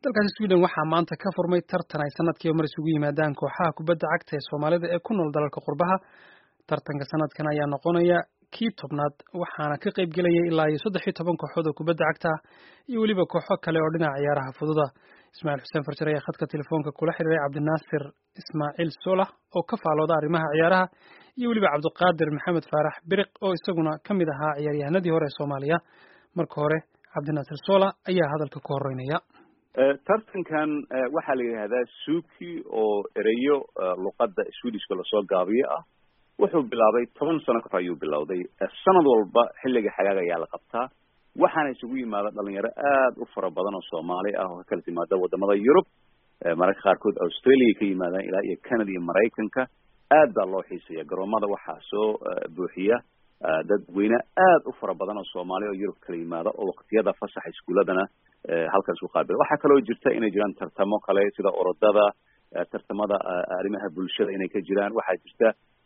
dalkaasi sweden waxaa maanta ka furmay tartan ay sanadkiiba mar isugu yimaadaan kooxaha kubadda cagta ee soomaalida ee ku nool dalalka qurbaha tartanka sanadkan ayaa noqonaya kii tobnaad waxaana ka qayb gelaya ilaa iyo saddex iyo toban kooxood oo kubadda cagta ah iyo weliba kooxo kale oo dhinaca ciyaaraha fududa ismaaciil xuseen farjar ayaa khadka telefoonka kula xiriiray cabdinaasir ismaaciil solah oo ka faalooda arrimaha ciyaaraha iyo weliba cabdiqaadir maxamed faarax biriq oo isaguna ka mid ahaa ciyaaryahanadii hore ee soomaaliya marka hore cabdinaasir sola ayaa hadalka ku horeynaya tartankan waxaa la yidhahdaa suki oo ereyo luqadda swedishka lasoo gaabiyo ah wuxuu bilaabay toban sano kahor ayuu bilowday sanad walba xilliga xagaag ayaa la qabtaa waxaana isugu yimaada dhalinyaro aad u fara badan oo soomaali ah oo ka kala timaada wadamada yurub mararka qaarkood australia ka yimaadaan ilaa iyo canada iyo maraykanka aad baa loo xiisaya garoomada waxaa soo buuxiya dadweyne aad u fara badan oo soomaali oo yurub kala yimaada oo waqtiyada fasaxa iskuuladana halkan isku qaabil waxaa kaloo jirta inay jiraan tartamo kale sida orodada tartamada arrimaha bulshada inay ka jiraan waxaa jirta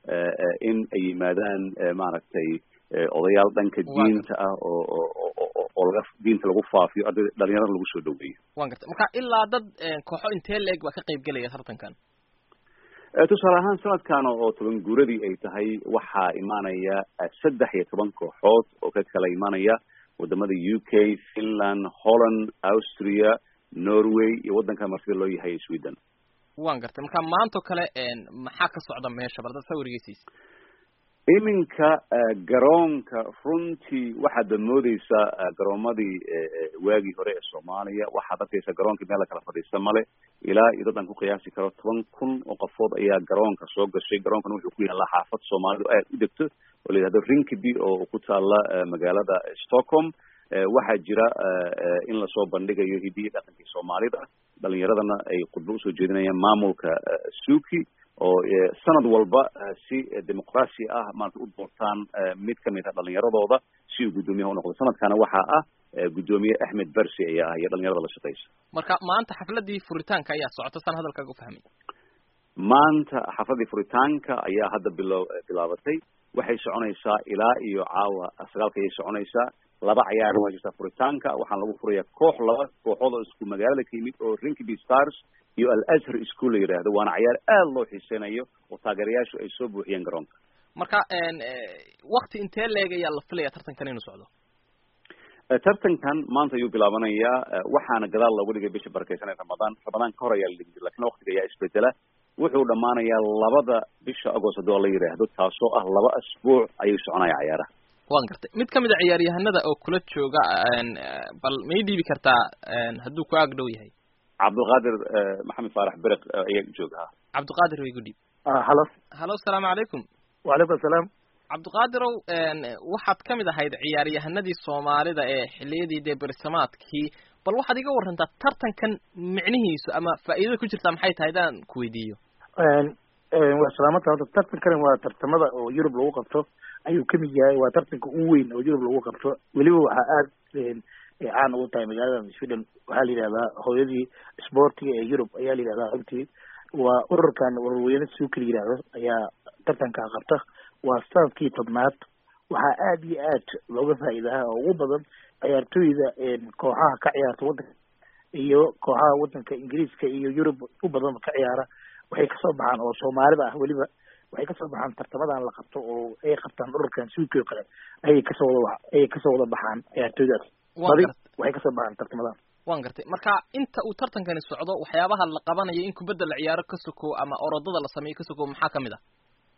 in ay yimaadaan maaragtay odayaal dhanka diinta ah oo oo laga diinta lagu faafiyo arday dhalinyarada lagu soo dhaweeyo wan garta marka ilaa dad kooxo intee la-eg baa ka qayb gelaya tartankan tusaale ahaan sanadkan oo toban guuradii ay tahay waxaa imaanaya saddex iyo toban kooxood oo ka kala imaanaya wadamada u k finland holland austria norway iyo waddanka martida loo yahay sweden wan gartay marka maantao kale maxaa ka socda meesha bal dad sawirgeysiisa iminka garoonka runtii waxaad moodeysaa garoomadii waagii hore ee soomaaliya waxaad arkaysaa garoonkii meel la kala fadhiista male ilaa iyo dad aan ku qiyaasi karo toban kun oo qofood ayaa garoonka soo gashay garoonkan wuxuu ku yaallaa xaafad soomaalidu aad u degto oo la yidhahdo rinkiby oo ku taala magaalada stockholm waxaa jira in lasoo bandhigayo hidiyi dhaqankii soomaalida dhalinyaradana ay khudbo usoo jeedinayaan maamulka suki oo sanad walba si dimuqraasi ah maarata u doortaan mid kamid ah dhalinyaradooda si uu guddoomiyaha unoqdo sanadkana waxaa ah guddoomiye axmed bersi ayaa ah iyo dhalinyarada la shaqeysa marka maanta xafladii furitaanka ayaa socota san hadalkaaga ufahmay maanta xafladii furitaanka ayaa hadda bilo bilaabatay waxay soconaysaa ilaa iyo caawa sagaalka ayay soconaysaa laba cayaar waa jirtaa furitaanka waxaana lagu furayaa koox laba kooxood oo isku magaalada ka yimid oo rinkiby stars iyo al azhar school la yidhaahdo waana cayaar aad loo xiiseynayo oo taageerayaashu ay soo buuxiyeen garoonka marka wakti intee leeg ayaa la filaya tartankan inuu socdo tartankan maanta ayuu bilaabanayaa waxaana gadaal loogu dhigay bisha barakeysan ee ramadaan ramadaan ka hor ayaa la dhigi jira lakin waktiga ayaa isbedela wuxuu dhamaanayaa labada bisha agost haddoo la yidhaahdo taasoo ah laba asbuuc ayuu soconaya cayaaraha wan gartay mid kamid a ciyaaryahanada oo kula jooga bal ma ii dhiibi kartaa hadduu ku aag dhow yahay cabdulqaadir maxamed faarax beriq ayaa jooga ha cabdiqaadir way gudhiib halo halo asalaamu calaykum wacalaykum asalaam cabdiqaadirow waxaad kamid ahayd ciyaaryahanadii soomaalida ee xiliyadii dee bersamaadkii bal waxaad iga warantaa tartankan micnihiisu ama faa'iidada ku jirtaa maxay tahay hadaan ku weydiiyo waa salaamata horta tartankani waa tartamada oo yurub lagu qabto ayuu kamid yahay waa tartanka ugu weyn oo yurub lagu qabto weliba waxaa aad caan ugu tahay magaalada sweden waxaa la yidhahdaa hooyadii sportiga ee yurub ayaa la yidhahdaa runtii waa ururkan warweyne suuki la yidhaahdo ayaa tartankaa qabta waa sanadkii tobnaad waxaa aad iyo aad looga faa'iidaha oo ugu badan ciyaartooyda kooxaha ka ciyaarta waddanka iyo kooxaha waddanka ingiriiska iyo yurub u badanba ka ciyaara waxay kasoo baxaan oo soomaalida ah weliba waxay kasoo baxaan tartamadan la qabto oo ay qabtaan ururkan suuki oo kale ayay kasoo wada ayay kasoo wada baxaan ciyaartooydaas badi waxay kasoo baxaan tartamadan wan gartay marka inta uu tartankani socdo waxyaabaha la qabanayo in kubadda la ciyaaro ka sokow ama orodada la sameeyo ka sokow maxaa kamid ah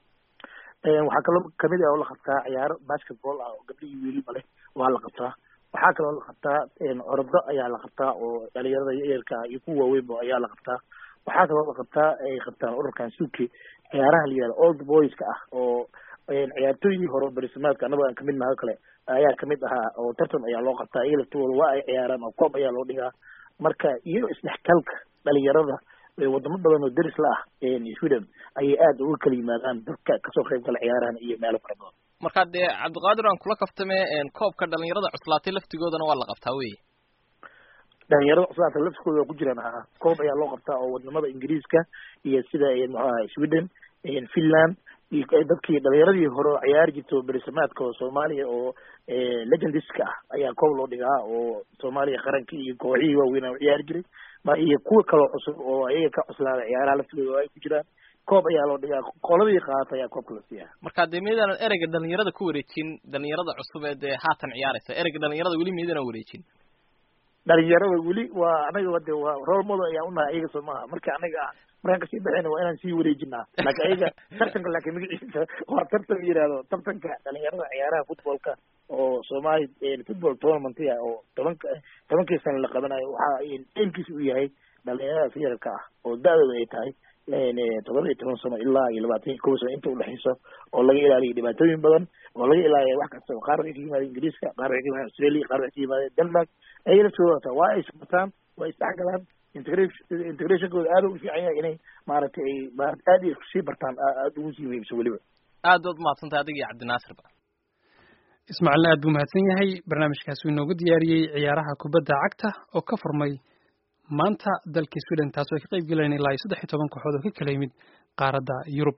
waxaa kaloo kamid ah oo la qabtaa ciyaaro basketball ah oo gabdho iyo wiiliba leh waa la qabtaa waxaa kaloo la qabtaa orodo ayaa la qabtaa oo dhalinyarada yaryarka ah iyo kuwa waaweynba ayaa la qabtaa waxaa kaloo la qabtaa ay qabtaan ururkan suki ciyaaraha la yihahdo old boyska ah oo ciyaartooydii hore berisamaadka annago aan kamid nahay o kale ayaa kamid ahaa oo tartan ayaa loo qabtaa iyaga laftooda waa ay ciyaaraan oo koob ayaa loo dhigaa marka iyo isdhexgalka dhalinyarada wadamo badan oo deris la ah sweden ayay aad uga kala yimaadaan dadka kasoo qayb gala ciyaarahan iyo meelo fara badan marka dee cabdiqaadir aan kula kaftame koobka dhalinyarada cuslaatay laftigoodana waa la qabtaa wey dhalinyarada cuslaatay laftigooda waa ku jiraan ha koob ayaa loo qabtaa oo wadamada ingiriiska iyo sida muxuu ahay sweden finland iyo dadkii dhalinyaradii hore oo ciyaari jirta oo berisamaadka oo soomaaliya oo legendiska ah ayaa koob loo dhigaa oo soomaaliya qarankii iyo kooxihii waaweynaa u ciyaari jiray ma iyo kuwa kaloo cusub oo ayaga ka cuslaada ciyaaraha laftooda oo ay ku jiraan koob ayaa loo dhigaa qoladii qaata ayaa koobka la siiyaa marka dee miydaanan ereyga dhalinyarada ku wareejin dhalinyarada cusub ee dee haatan ciyaaraysa ereyga dhalinyarada weli miydaanan wareejin dhalinyarada weli waa anaga de waa role model ayaan unahay ayaga soo maaha marka anaga markaan kasii baxayna waa inaan sii wareejinaa laakiin ayaga tartanka laakiin magaciisa waa tartan yihahdo tartanka dhalinyarada ciyaaraha footballka oo soomaali football tournament ah oo tobanka tobankii sana la qabanayo waxa aimkiisa uu yahay dhalinyarada yararka ah oo da-dooda ay tahay todoba iyo toban sano ilaa iyo labaatan iyo kow sano inta udhexeyso oo laga ilaaliyo dhibaatooyin badan oo laga ilaaliya wax kasta qaar waxay ka yimaadeen ingiriiska qaar waxay ka yimaadeen australia qaar waxay ka yimaadeen denmark ayay laftooda wataa waa ay isbartaan waa isdhexgalaan integration integrationkooda aad u fiican yahay inay maaragtay ay maarata aad iyo sii bartaan aada ugu sii muhiimsan weliba aad baad umahadsantahay adiga iyo cabdinaasirba ismaaciilna aad buu mahadsan yahay barnaamijkaas uu inoogu diyaariyey ciyaaraha kubadda cagta oo ka furmay maanta dalkii sweden taasoo ay ka qayb galeen ilaa iyo saddex iyo toban kooxood oo ka kala yimid qaaradda yurub